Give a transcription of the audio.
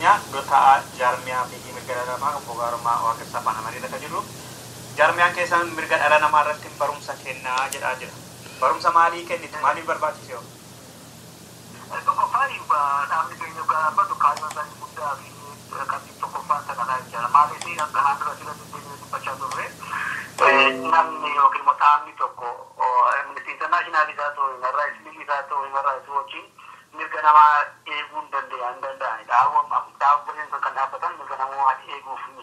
Dota jaarmiyaa fi mirga dhala namaa obbo Gaarummaa Waaqessaa Afaan Amaariirra kan jiru. Jaarmiyaan keessan mirga dhala namaa irratti barumsa kennaa jedhaa jira. Barumsa maalii kennitu? Maaliif barbaachise? Tokkoffaan dhaabni keenya gaaffatu kaayyoon isaanii guddaa fi qabxii tokkoffaan isa kanaa jira. Maaliif akka haan dura sirra deddeebiin dubbachaa turre namni yookiin immoo dhaabni tokko Amnesty International isaa ta'u, Human Rights League isaa ta'u, Human Rights Watch mirga namaa eeguu hin danda'an hin danda'ani. Dhaabbileen sun kan dhaabbatan mirga namaa eeguuf